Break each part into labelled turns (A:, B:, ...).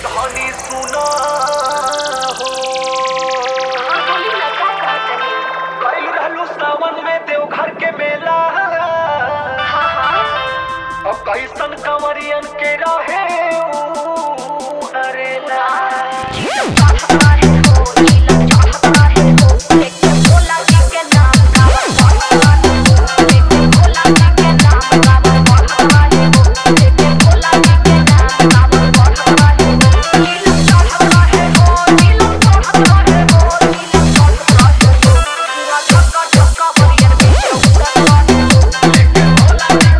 A: धनी सुना हो
B: हाँ बोली ना का कहतनी
A: गइल रहलू सावन में देवघर के मेला
B: हाँ हाँ
A: अब कैसन कंवरियन के रहे ऊ हरेला
B: चढ़ता है हो नीलम चढ़ता है हो देखे भोला जी के नाम गावल बढ़ता है हो देखे भोला जी के नाम गावल बढ़ता है हो देखे भोला जी के नाम गावल बढ़ता है हो नीलम चढ़ता है हो नीलम चढ़ता है हो नीलम चढ़ता है हो पूरा धक्का धक्का बरियर में उड़ता है हो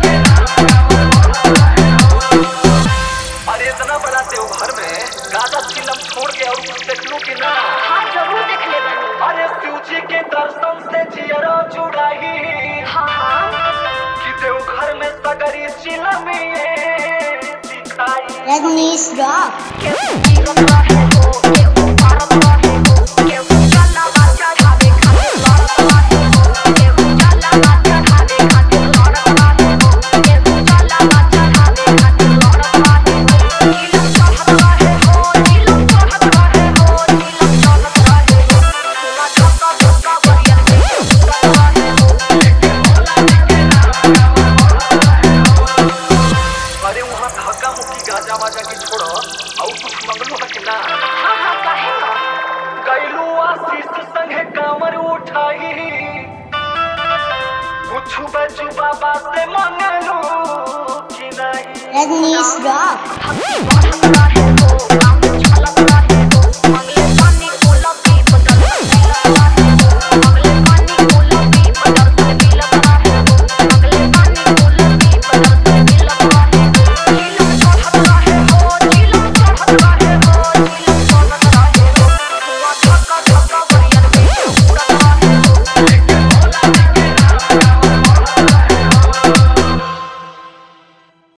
A: अरे इतना बड़ा देवघर में गाजा चिलम छोड़ के और कुछ देखलू कि ना
B: हाँ जरूर देख ले बनी
A: अरे शिव जी के दर्शन से जियरा जुड़ाई
B: हाँ हाँ
A: कि देवघर में सगरी चिलम दिखाई
C: Rajnish Rock.
B: केहू गिरत रहे हो केहू पारत रहे हो केहू जलवा चढ़ावे खातिर लड़त रहे हो केहू जलवा चढ़ावे खातिर लड़त रहे हो केहू जलवा चढ़ावे खातिर लड़त रहे हो नीलम चढ़त रहे हो नीलम चढ़त रहे हो नीलम चढ़त रहे हो पूरा धक्का धक्का बरियर में उड़त रहे हो
A: अरे वहाँ धक्का मुक्की गाजा वाजा की छोड़ो और कुछ मंगलू है कि ना
B: हाँ हाँ काहे ना
A: गैलू आशीष संगे कांवर उठाई कुछ बचू बाबा से मंगलू कि नहीं
C: Rajnish Rock.
B: बढ़ता है हो काम